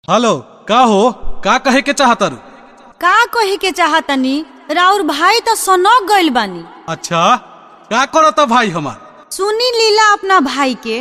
hello का हो का कहे के चाहतारू का कहे के चाहतनी राउर भाई तो सनक गइल बानी अच्छा का करता भाई हमार सुनी लीला अपना भाई के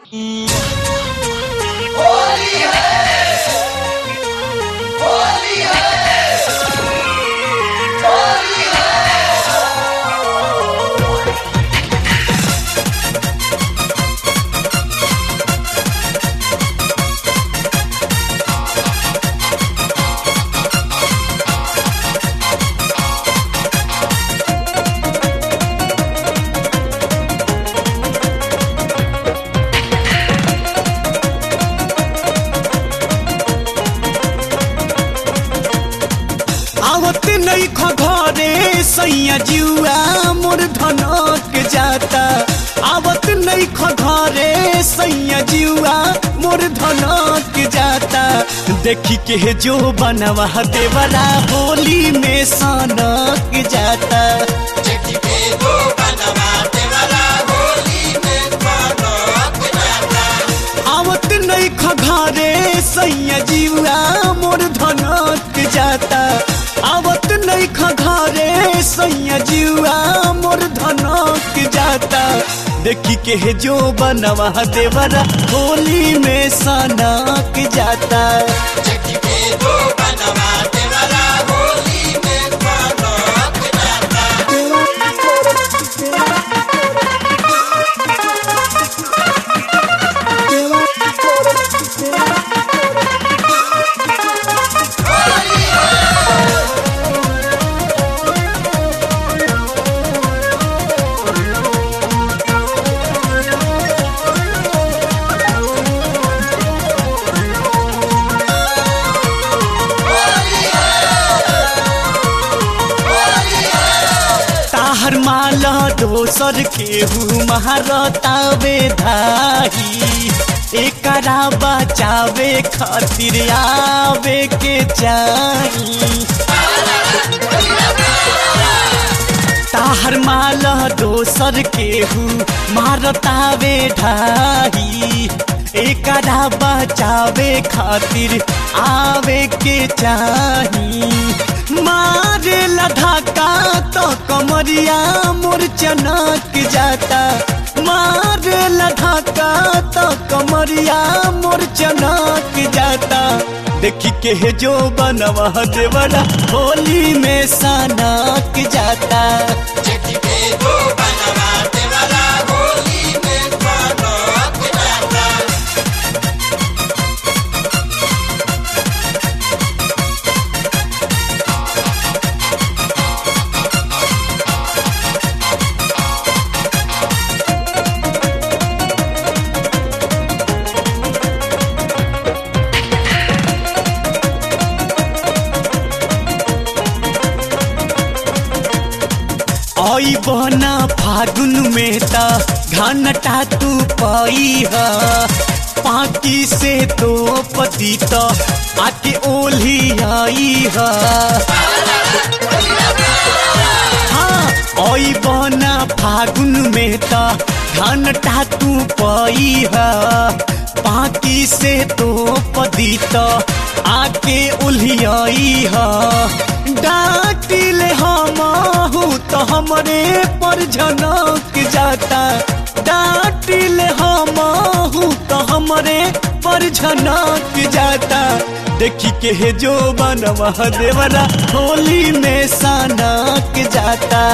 आवत नहीं घरे सैया जुआ मोर धनक जाता आवत नहीं घरे सैया जुआ मोर धनक जाता देखी के जो बनवा देवरा होली में सनक जाता आवत नहीं घरे सैया जुआ मोर धनक जाता आवत नहीं घरे सैया जुआ मोर धनक जाता देखी के जो बनवा देवरा होली में सनक जाता ताहर माला दोसर केहू महारतावे धाही एकरा बचावे खातिर आवे के चाही ताहर माला दोसर केहू मारतावे ढाही एकरा बचावे खातिर आवे के चाही मारे लधाका तो कमरिया मोर चनक जाता मारे लधाका तो कमरिया मोर चनक जाता देखी के जो बनवा देवरा होली में सनक जाता आई बना फागुन में ता घनटा तू पाई है पाकी से तो पति तो आके ओली आई है हाँ आई बना फागुन में ता घनटा तू पाई है पाकी से तो पति तो आके उलियाई है डाटिल हम तो हमरे पर झनक जाता डाटिल हम तो हमरे पर झनक जाता देखी के जो बनवा देवरा होली में सनक जाता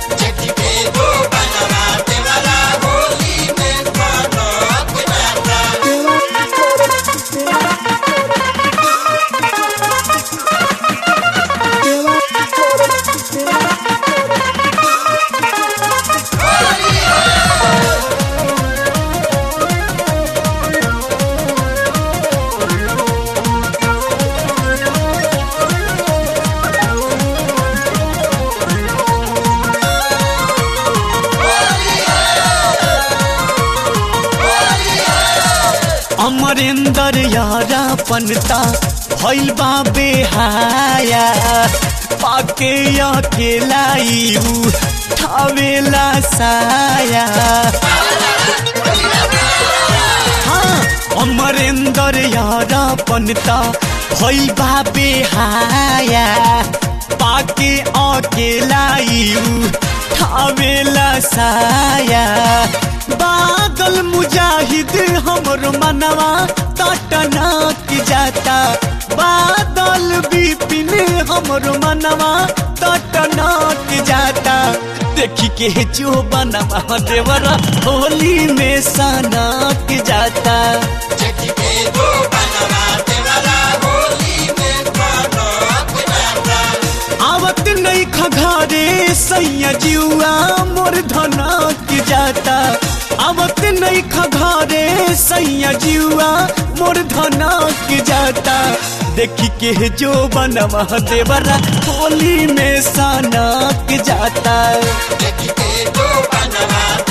अमरेंद्र यारा पनता भइल बा बेहाया पाके अकेलाई उ ठावेला साया हाँ अमरेंद्र यारा बनता भई बाबे हाया पाके अकेला यू ठावेला साया बादल मुजाहिद हमर मनवा तटना की जाता बादल बिपिन हमर मनवा तटना की जाता देखी के जो बनवा देवरा होली में सना की जाता आवत नहीं खघारे सैया जुआ मोर धना की जाता आवत नहीं खघारे सैया जुआ मोर धना की जाता देखी के जो बनवा देवरा होली में सना की जाता देखी के जो बनवा